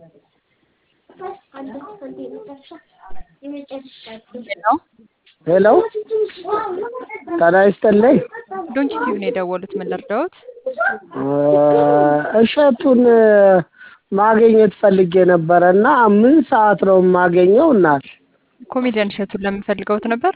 ሄሎ ጤና ይስጥልኝ። ዶንኪ ቲዩብ ነው የደወሉት። ምን ልርዳዎት? እሸቱን ማግኘት ፈልጌ ነበረ እና ምን ሰዓት ነው የማገኘው? እናት ኮሜዲያን እሸቱን ለምን ፈልገውት ነበር?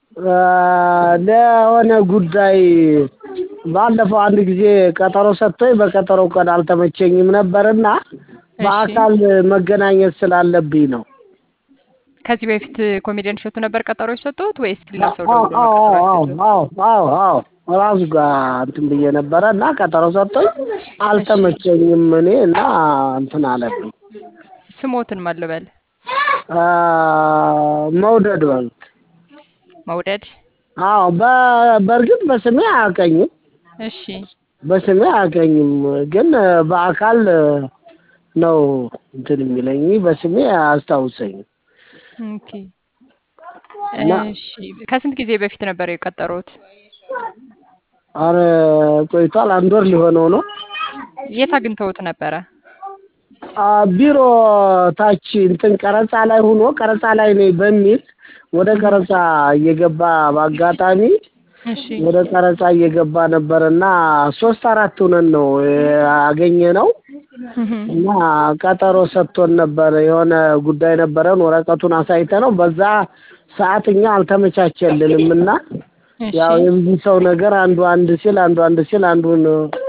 ለሆነ ጉዳይ ባለፈው አንድ ጊዜ ቀጠሮ ሰጥቶኝ በቀጠሮው ቀን አልተመቸኝም ነበርና በአካል መገናኘት ስላለብኝ ነው። ከዚህ በፊት ኮሜዲያን እሸቱ ነበር ቀጠሮ የሰጠሁት ወይስ ሌላ ሰው አዎ ደውሎ አዎ ነበር? አዎ አዎ አዎ ራሱ ጋር እንትን ብዬ ነበረ እና ቀጠሮ ሰጥቶኝ አልተመቸኝም እኔ እና እንትን አለብኝ። ስሞትን ማን ልበል? አ፣ መውደድ በሉት። መውደድ። አዎ በ- በእርግጥ በስሜ አያውቀኝም እሺ በስሜ አያውቀኝም፣ ግን በአካል ነው እንትን የሚለኝ በስሜ አያስታውሰኝም። ኦኬ። እና- እሺ ከስንት ጊዜ በፊት ነበር የቀጠሩት? አረ ቆይቷል፣ አንድ ወር ሊሆነው ነው። የት አግኝተውት ነበረ? አ፣ ቢሮ ታች እንትን ቀረጻ ላይ ሆኖ ቀረጻ ላይ ነኝ በሚል ወደ ቀረጻ እየገባ በአጋጣሚ እሺ ወደ ቀረጻ እየገባ ነበር እና ሶስት አራት ሆነን ነው ያገኘ ነው እና ቀጠሮ ሰጥቶን ነበር። የሆነ ጉዳይ ነበረን ወረቀቱን አሳይተ ነው በዛ ሰዓት እኛ አልተመቻቸልንም እና እሺ ያው የብዙ ሰው ነገር አንዱ አንድ ሲል አንዱ አንድ ሲል አንዱን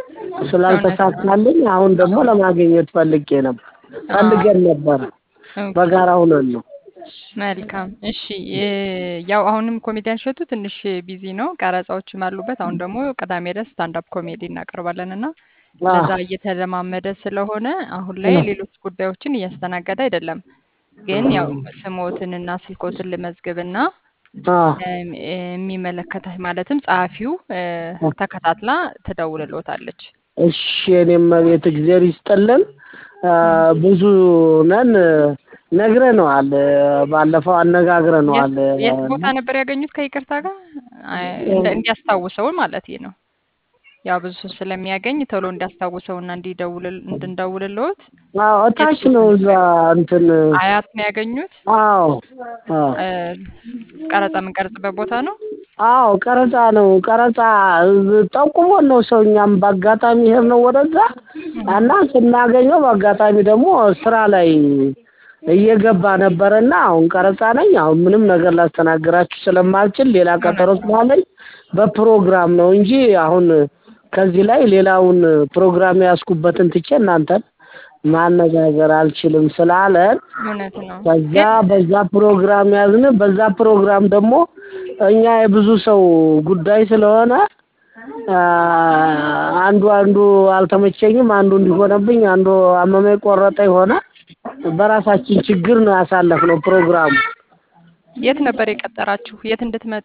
ስላልተሳካልኝ አሁን ደግሞ ለማግኘት ፈልጌ ነበር ፈልገን ነበረ ኦኬ። በጋራ ሁነን ነው። መልካም እሺ እ፣ ያው አሁንም ኮሜዲያን እሸቱ ትንሽ ቢዚ ነው፣ ቀረጻዎችም አሉበት። አሁን ደግሞ ቅዳሜ ዕለት ስታንዳፕ ኮሜዲ እናቀርባለን እና ለዛ እየተለማመደ ስለሆነ አሁን ላይ ሌሎች ጉዳዮችን እያስተናገደ አይደለም። ግን ያው ስሞትንና ስልኮትን ልመዝግብና አዎ እም፣ የሚመለከተህ ማለትም ጸሐፊው እ፣ ተከታትላ ትደውልልዎታለች። እሺ የኔም ቤት እግዚአብሔር ይስጥልን። አ፣ ብዙ ነን ነግረነዋል። ባለፈው አነጋግረነዋል። የት የት ቦታ ነበር ያገኙት? ከይቅርታ ጋር አይ፣ እንደ- እንዲያስታውሰው ማለት ነው። ያው ብዙ ሰው ስለሚያገኝ ቶሎ እንዲያስታውሰውና እንዲደውል እንድንደውልልዎት አዎ እታች ነው እዛ እንትን አያት ነው ያገኙት። አዎ አዎ እ፣ ቀረጻ የምንቀርጽበት ቦታ ነው። አዎ ቀረጻ ነው ቀረጻ ጠቁሞን ነው ሰው እኛም በአጋጣሚ ሄድ ነው ወደዛ እና ስናገኘው በአጋጣሚ ደግሞ ስራ ላይ እየገባ ነበረና አሁን ቀረጻ ነኝ። አሁን ምንም ነገር ላስተናግራችሁ ስለማልችል ሌላ ቀጠሮ ስላለኝ በፕሮግራም ነው እንጂ አሁን ከዚህ ላይ ሌላውን ፕሮግራም ያስኩበትን ትቼ እናንተን ማነጋገር አልችልም ስላለን እውነት ነው። ከዛ በዛ ፕሮግራም ያዝን። በዛ ፕሮግራም ደግሞ እኛ የብዙ ሰው ጉዳይ ስለሆነ አ፣ አንዱ አንዱ አልተመቸኝም፣ አንዱ እንዲሆነብኝ፣ አንዱ አመመኝ ቆረጠ የሆነ በራሳችን ችግር ነው ያሳለፍነው ፕሮግራሙ። የት ነበር የቀጠራችሁ? የት እንድትመጡ?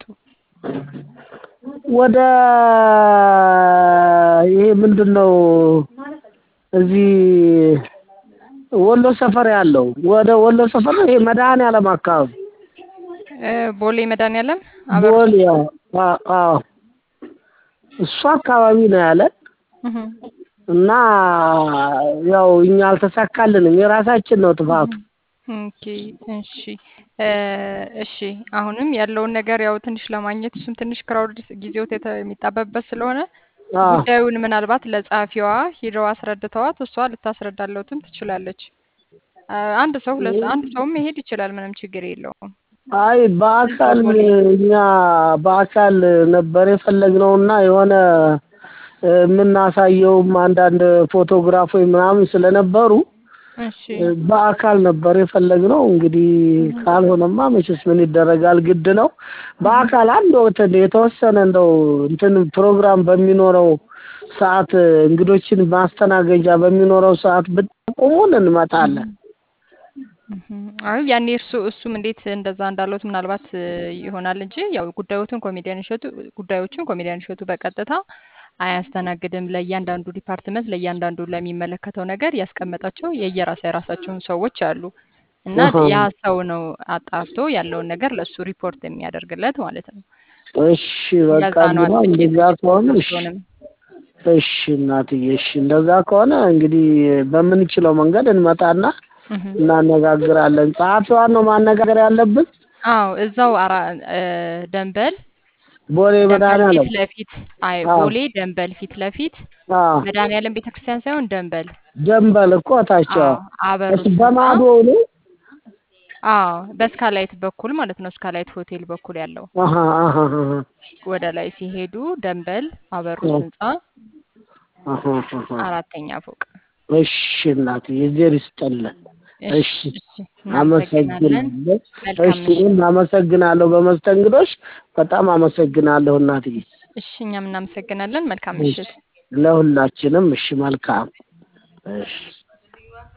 ወደ ይሄ ምንድን ነው እዚህ ወሎ ሰፈር ያለው ወደ ወሎ ሰፈር ነው ይሄ መድኃኔዓለም አካባቢ እ፣ ቦሌ መድኃኒዓለም ቦሌ ያው አ- አዎ እሱ አካባቢ ነው ያለን እህ፣ እና ያው እኛ አልተሳካልንም። የራሳችን ነው ጥፋቱ። ኦኬ እሺ እ፣ እሺ አሁንም ያለውን ነገር ያው ትንሽ ለማግኘት እሱም ትንሽ ክራውድ ጊዜው የሚጣበብበት ስለሆነ አዎ ጉዳዩን ምናልባት ለጸሐፊዋ ሂደው አስረድተዋት እሷ ልታስረዳለውትም ትችላለች። አ፣ አንድ ሰው ሁለት አንድ ሰውም መሄድ ይችላል። ምንም ችግር የለውም። አይ በአካል እኛ በአካል ነበር የፈለግነውና የሆነ እ፣ የምናሳየውም አንዳንድ ፎቶግራፎች ምናምን ስለነበሩ እሺ እ፣ በአካል ነበር የፈለግነው። እንግዲህ ካልሆነማ መቼስ ምን ይደረጋል፣ ግድ ነው። በአካል አንድ ወቅት የተወሰነ እንደው እንትን ፕሮግራም በሚኖረው ሰዓት እንግዶችን ማስተናገጃ በሚኖረው ሰዓት ብትጠቁሙን እንመጣለን። እህ፣ አይ ያኔ እርሱ እሱም እንዴት እንደዛ እንዳሉት ምናልባት እ፣ ይሆናል እንጂ ያው ጉዳዮትን ኮሜዲያን እሸቱ ጉዳዮችን ኮሜዲያን እሸቱ በቀጥታ አያስተናግድም። ለእያንዳንዱ ዲፓርትመንት ለእያንዳንዱ ለሚመለከተው ነገር ያስቀመጣቸው የየራሳ የራሳቸውን ሰዎች አሉ እና አሃ። ያ ሰው ነው አጣርቶ ያለውን ነገር ለእሱ ሪፖርት የሚያደርግለት ማለት ነው። እሺ በቃ ለዛ ነው እንግዲህ አጥብቄ እንደዛ ከሆነ እሺ እሱንም እሺ እናትዬ፣ እሺ እንደዛ ከሆነ እንግዲህ በምንችለው መንገድ እንመጣና እህ እናነጋግራለን። ጸሐፊዋን ነው ማነጋገር ያለብን። አዎ እዛው አራ እ ደንበል ቦሌ ደንበል መድኃኒዓለም ፊት ለፊት አይ አዎ። ቦሌ ደንበል ፊት ለፊት አዎ መድኃኒዓለም ቤተክርስቲያን ሳይሆን ደንበል ደንበል እኮ ታቸው አዎ አበሩ እሱ ህንጻ በማዶ ነው። አዎ በስካላይት በኩል ማለት ነው። ስካላይት ሆቴል በኩል ያለው አሃ አሃ አሃ ወደ ላይ ሲሄዱ ደንበል አበሩ አዎ። ህንጻ አሃ አሃ አራተኛ ፎቅ። እሺ እናቴ የእግዜር ይስጥልን። እሺ እሺ እሺ እናመሰግናለን። አመሰግናለሁ። መልካም እሺ እኔም አመሰግናለሁ በመስተንግዶሽ በጣም አመሰግናለሁ እናትዬ። እሺ እኛም እናመሰግናለን። መልካም እሺ ምሽት። ለሁላችንም እሺ መልካም እሺ